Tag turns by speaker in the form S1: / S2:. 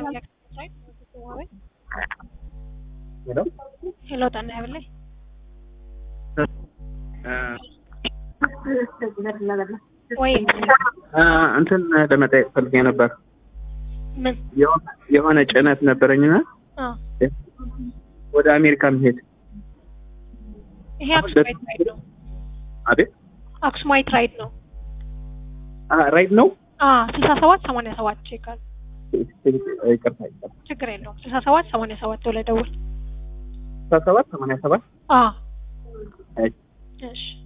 S1: ሄሎ
S2: ሄሎ ጣና ያብላይ ወይ
S1: እንትን ለመጠየቅ ፈልጌ ነበር።
S2: ምን
S1: የሆነ- የሆነ ጭነት ነበረኝና
S2: አ
S1: ወደ አሜሪካ መሄድ
S2: ይሄ አክሱማይት ራይድ ነው።
S1: አቤት
S2: አክሱማይት ራይድ ነው።
S1: አ ራይድ ነው።
S2: አ ስልሳ ሰባት ሰማንያ ሰባት ቼካል
S1: ይቅርታ ይቅርታ
S2: ችግር የለውም። ስልሳ ሰባት ሰማንያ ሰባት ብለህ ደውል።
S1: ስልሳ ሰባት ሰማንያ ሰባት
S2: አ
S1: እሺ
S2: እሺ